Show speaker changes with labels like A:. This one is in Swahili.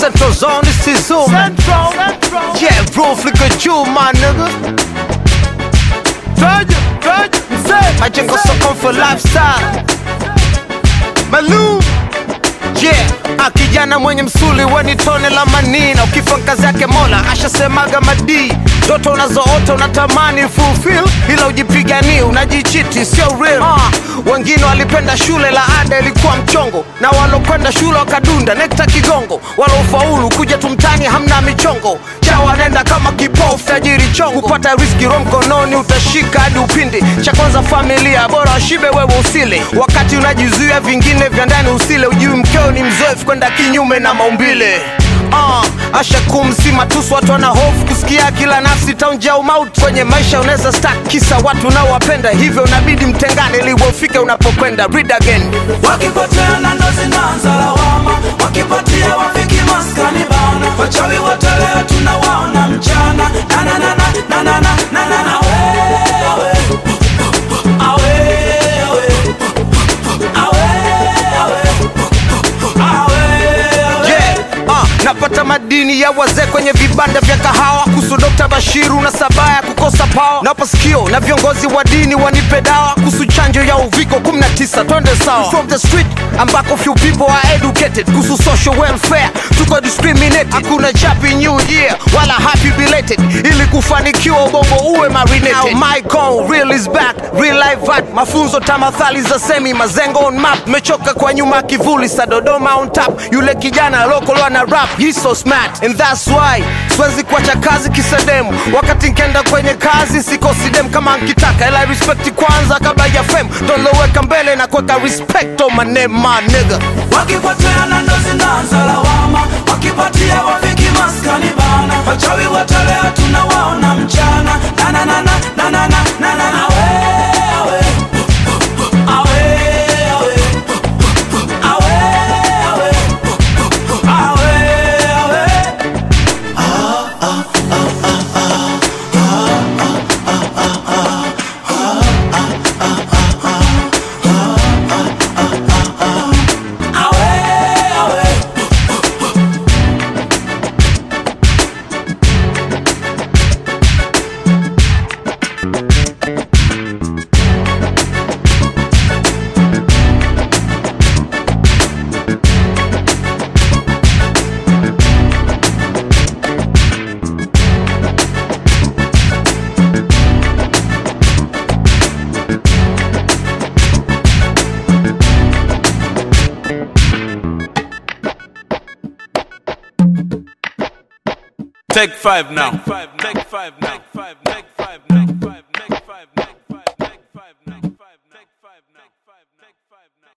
A: Central Zone, this is Zoom.
B: Central, Central.
A: Yeah, roof look at you, my nigga.
B: Traje, traje, mzee.
A: Majengo soko for lifestyle.
B: Malum.
A: Yeah, ah, kijana mwenye msuli weni tone la manina, ukifa kazi yake Mola ashasemaga madii. Ndoto unazoota unatamani fulfill, ila ujipiganie, unajichiti, sio real. Ah, wengine walipenda shule, la ada ilikuwa mchongo, na walokwenda shule wakadunda nekta kigongo, walofaulu kuja tumtani hamna michongo chawa nenda kama kipofu tajiri chongo, kupata riski ro mkononi utashika hadi upindi. Cha kwanza familia, bora washibe wewe usile, wakati unajizuia vingine vya ndani usile. Ujui mkeo ni mzoefu kwenda kinyume na maumbile. Uh, asha kumsi matusu, watu wana hofu kusikia kila nafsi taunja umauti kwenye maisha. Unaweza stak kisa watu unaowapenda, hivyo unabidi mtengane ili ufike unapokwenda. Read again.
C: wakipoteana ndo zinaanza lawama, wakipatia wafiki maskani bana, wachawi wote leo tunawaona mchana na na na na na na na na na na wewe awe awe awe awe awe
A: Yeah, uh, napata madini ya wazee kwenye vibanda vya kahawa kuhusu Dr. Bashiru na sabaya ya kukosa pawa. Napa sikio na viongozi wa dini wanipe dawa kuhusu chanjo ya uviko 19 twende sawa. From the street ambako few people are educated kuhusu social welfare, tuko discriminated. Hakuna chapi new year wala happy belated, ili kufanikiwa ubongo uwe marinated. Now my goal real is back, real life vibe, mafunzo tamathali za semi mazengo on map. Mechoka kwa nyuma ya kivuli sa Dodoma on top, yule kijana local ana rap, he's so smart and that's why siwezi kuacha kazi kisedemu. Wakati nkenda kwenye kazi sikosi dem kama nkitaka, ila respect kwanza kabla ya fame, doloweka mbele na kuweka respect on my name my nigga.
C: wakipoteana ndo zinaanza lawama, wakipatia wafiki maskani bana, wachawi wote leo tunawaona mchana na na na na na na na na na na we awe awe awe awe awe awe awe awe awe
D: Take five now. Take five now. Take five now. Take five now.